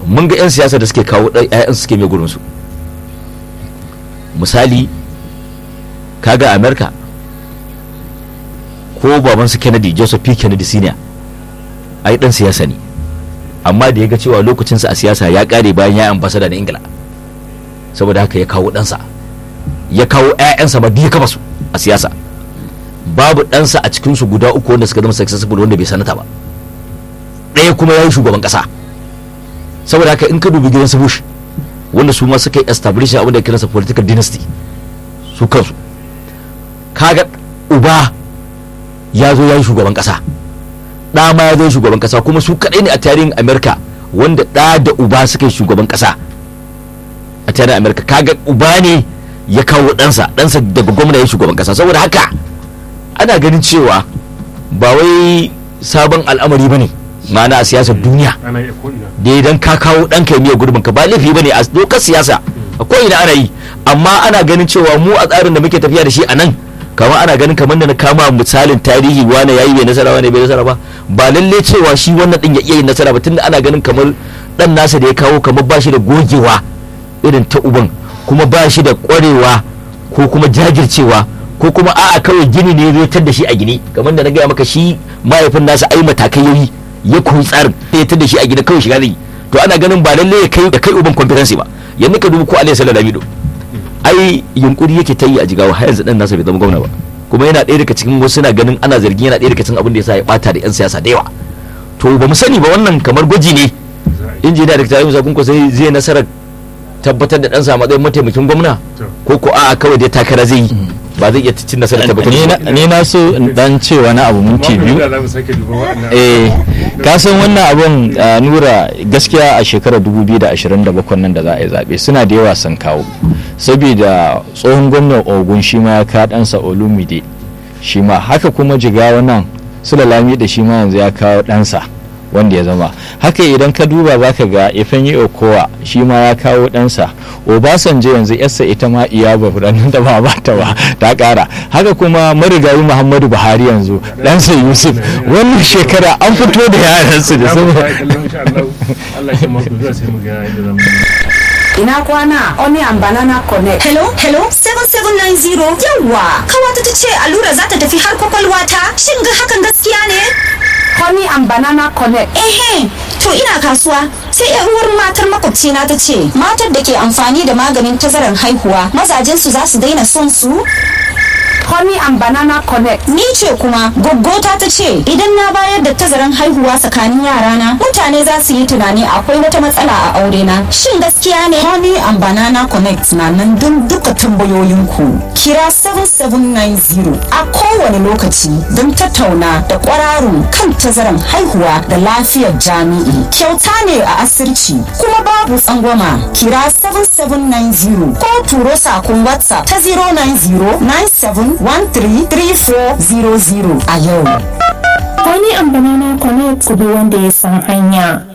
mun ga 'yan siyasa da suke kawo ɗan 'ya'yan suke mai gurinsu misali kaga america ko babansu kennedy joseph p kennedy senior ai dan siyasa ne amma da ya ga cewa lokacinsa a siyasa ya kare bayan ya ambasada na ingila saboda haka ya kawo ɗansa ya kawo 'ya'yansa ma ya kafa su a siyasa babu ɗansa a cikinsu guda uku wanda suka zama successful wanda bai sanata ba ɗaya kuma ya yi shugaban ƙasa saboda haka in ka dubi gidan su bush wanda su ma suka yi establishing abin da kiransa political dynasty su kansu kaga uba ya zo ya yi shugaban ƙasa ɗa ma ya zo shugaban ƙasa kuma su kaɗai ne a tarihin america wanda ɗa da uba suka yi shugaban ƙasa a tarihin america kaga uba ne ya kawo ɗansa ɗansa daga gwamna ya shugaban ƙasa saboda haka ana ganin cewa ba wai sabon al'amari ba ne ma'ana a siyasar duniya ana iya ko ina da idan ka kawo ɗanka ya miya gurbin ka ba laifi ba ne a dokar siyasa a ko'ina ana yi amma ana ganin cewa mu a tsarin da muke tafiya da shi a nan kamar ana ganin kamar da na kama misalin tarihi wane yayi bai nasara wane bai nasara ba ba lalle cewa shi wannan din ya iya yin nasara ba tunda ana ganin kamar dan nasa da ya kawo kamar ba shi da gogewa irin ta uban kuma ba shi da kwarewa ko kuma jajircewa ko kuma a'a kawai gini ne zai tar da shi a gini kamar da na gaya maka shi mahaifin nasa ai matakai yayi ya koyi tsarin ya tar da shi a gida kawai shiga zai yi. to ana ganin ba lalle ya kai ya kai uban competency ba yanzu ka dubi ko alayhi sallallahu alaihi ai yunkuri yake ta yi a jigawa har yanzu dan nasa bai zama gwamna ba kuma yana ɗaya daga cikin wasu na ganin ana zargin yana ɗaya daga cikin abin da yasa ya bata da yan siyasa da yawa to ba mu sani ba wannan kamar gwaji ne injiniya da ta yi musakun ko sai zai nasarar tabbatar da ɗansa a matsayin mataimakin gwamna ko ko a'a kawai dai takara zai yi ba zai iya cin nasarar tabbatar ni da na- ni na so in dan ce wani abu minti biyu da za mu sake duba waɗannan eh ka san wannan abun ah, nura gaskiya a shekarar 2027 nan da za a yi zaɓe suna da yawa sun kawo saboda tsohon gwamnan ogun shi ma ya ka ɗansa olumide shi ma haka kuma jigawa nan sulalami da shi ma yanzu ya kawo ɗansa wanda ya zama haka idan ka duba za ka ga ifeanyi okowa shi ma ya kawo ɗansa obasanjo yanzu yarsa ita ma iya ba furannin da ba ba ta ba ta ƙara haka kuma marigayi muhammadu buhari yanzu ɗansa yusuf wannan shekara an fito da yaransu da za mu sun fara kallon insha Allah Allah ya mako zuwa sai mu ga yadda za mu Ina kwana Onion Banana Connect. Hello, hello, 7790. Yawwa, kawata ta ce allura za ta tafi har kwakwalwa ta. Shin ga hakan gaskiya ne? Honey and Banana Connect. Ehe, to ina kasuwa. Sai yar uwar matar makwabcina ta ce, matar da ke amfani da maganin tazarar haihuwa, mazajensu za su daina son su? Honey and Banana Connect. Ni ce kuma goggota ta ce idan na bayar da tazaran haihuwa tsakanin yarana mutane za su yi tunani akwai wata matsala a aure na. Shin gaskiya ne? Honey and Banana Connect na nan don duka tambayoyinku. Kira 7790 a kowane lokaci don tattauna da kwararun kan tazaran haihuwa da lafiyar jami'i. Kyauta ne a asirci kuma babu tsangwama. Kira 7790 ko turo sakon WhatsApp ta 090 9713 3400 a yau. Wani ambanana connect ku bi wanda ya san hanya.